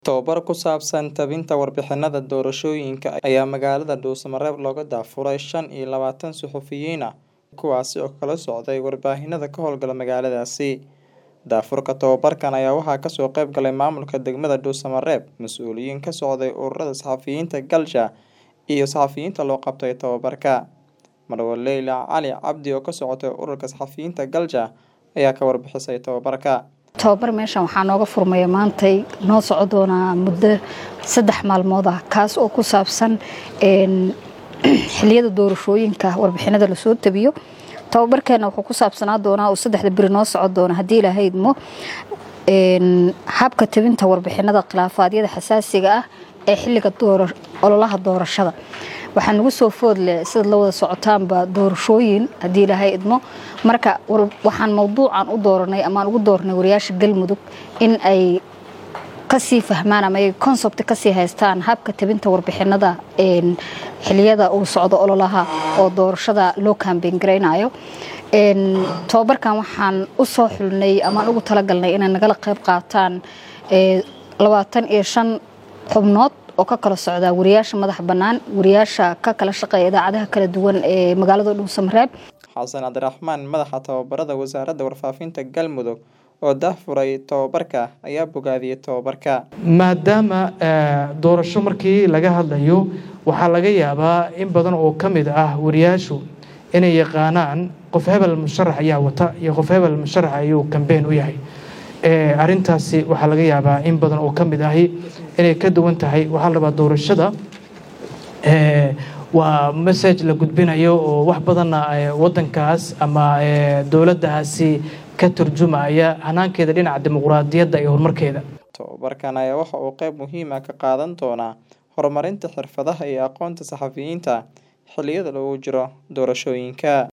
Tababar ku saabsan tabinta warbixinada doorashooyinka ayaa magaalada Dhuuso-Mareeb looga daafuray shan iyo labatan suxufiyiin ah kuwaasi oo kala socday warbaahinada ka howlgala magaaladaasi. Daafurka tababarkan ayaa waxaa kasoo qayb galay maamulka degmada Dhuuso-Mareeb, mas'uuliyiin ka socday ururada saxafiyiinta Galsha iyo saxafiyiinta loo qabtay tababarka. Marwo Leyla Cali Cabdi oo ka socotay ururka saxafiyiinta Galsha ayaa ka warbixisay tababarka. tababar meeshan waxaa nooga furmaya maantay noo soco doonaa muddo saddex maalmood ah kaas oo ku saabsan xiliyada doorashooyinka warbixinada lasoo tabiyo tababarkeena wuxuu ku saabsanaa doonaa oo saddexda beri noo soco doona haddii ilaahay idmo habka tabinta warbixinada khilaafaadyada xasaasiga ah ee xiliga ololaha doorashada waxaa nagu soo foodleh sida la wada socotaanba doorashooyin haddii ilaahay idmo marka waxaan mawduucan u dooranay amaan ugu dooranay wariyaasha galmudug in ay kasii fahmaan ama ay concept kasii haystaan habka tabinta warbixinada xiliyada uu socdo ololaha oo doorashada loo kambeyn garaynayo tababarkan waxaan u soo xulnay amaan ugu talagalnay inay nagala qayb qaataan labaatan iyo shan xubnood oo ka kala socda wariyaasha madax bannaan wariyaasha ka kala shaqeeya idaacadaha kala duwan ee magaalada dhuuso-mareeb xasan cabdiraxmaan madaxa tababarada wasaaradda warfaafinta galmudug oo daahfuray tababarka ayaa bogaadiyey tababarka maadaama doorasho markii laga hadlayo waxaa laga yaabaa in badan oo ka mid ah wariyaashu inay yaqaanaan qof hebel musharax ayaa wata iyo qof hebel musharax ayuu kambeyn u yahay arintaasi waxaa laga yaabaa in badan oo ka mid ahi inay ka duwan tahay waxaa la rabaa doorashada waa message la gudbinayo oo wax badanna wadankaas ama dowladdaasi ka turjumaya hanaankeeda dhinaca dimuqraadiyadda iyo horumarkeeda tababarkan ayaa waxa uu qayb muhiima ka qaadan doonaa horumarinta xirfadaha iyo aqoonta saxafiyiinta xilliyada lagu jiro doorashooyinka